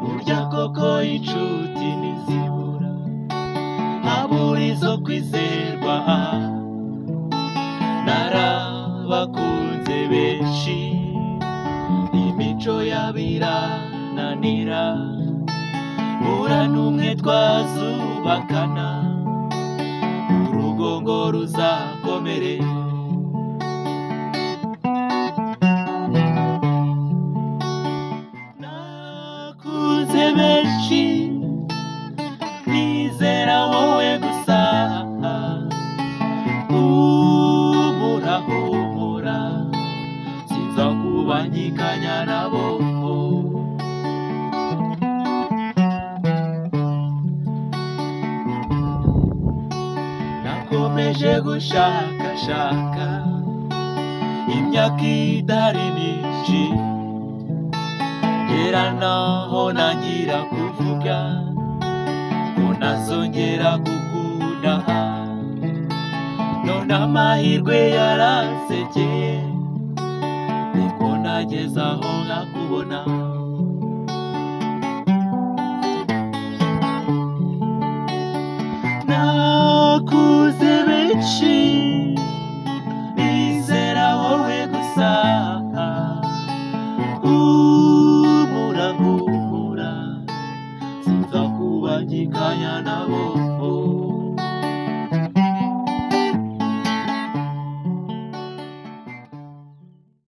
burya koko inshuti ntizibura abura izo kwizerwa narabakunze benshi imico yabirananira bura n'umwe twazubakana urugo ngo ruzakomere nakuze benshi nizera wowe gusa ubura humura sinza kubangikanya nabo nakomeje gushakashaka imyaka idari myinshi ngera naho ntangira kuvuga ngo nazongera gukundaha none amahirwe yaransekeye niko nageze aho nkakubona